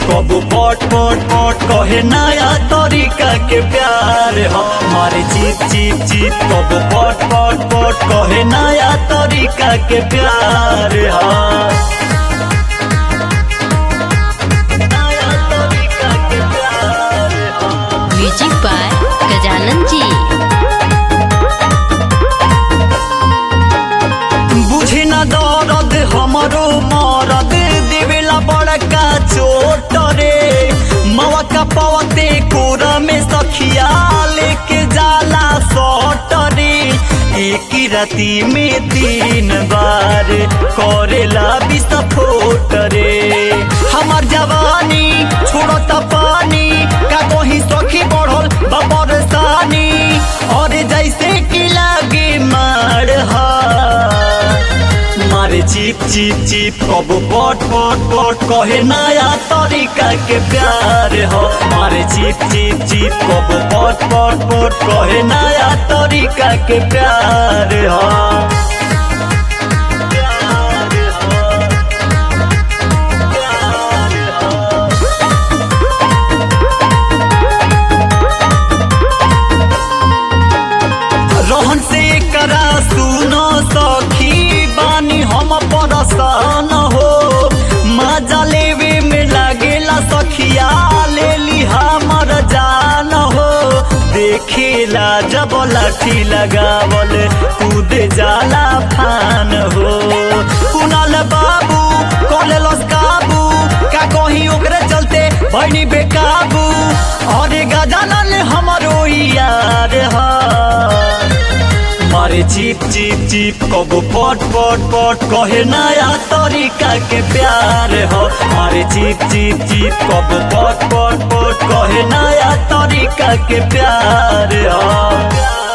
कब पट पट पट कहे नया तरीका के प्यार हो मारे चिप चिप चिप कब पट पट पट कहे नया तरीका के प्यार हो नया तरीका के प्यार हो म्यूजिक बाय गजानन जी बुझी न दर्द हमरो मरद देवेला बड़का चोट रे मवा का पवते कोरा में सखिया लेके जाला सट रे एक ही राती में तीन बार करेला विस्फोट रे हमार जवानी छोड़ता पानी का कहीं सखी बढ़ल बरसानी और जैसे कि लागे मार हा मारे चिप चिप चिप कब पट पट पट कहे नया तरीका के प्यार हो मारे चिप चिप चिप कब पट पट पट कहे नया तरीका के प्यार हो प्यार हो, प्यार हो। रहन से करा सुनो सखी बानी हम परसान हो मजा लेवे में लागेला सखिया ले ली हमर जान हो देखेला जब लाठी लगावल कूद जाला फान हो कुनाल बाबू कोले लस काबू का कहीं ओकरे चलते भैनी बेकाबू और गजानन हमरो यार हा मारे चिप चिप चिप कब पट पट पट कहे नया तरीका के प्यार हो मारे चिप चिप चिप कब पट पट पट कहे नया तरीका के प्यार हो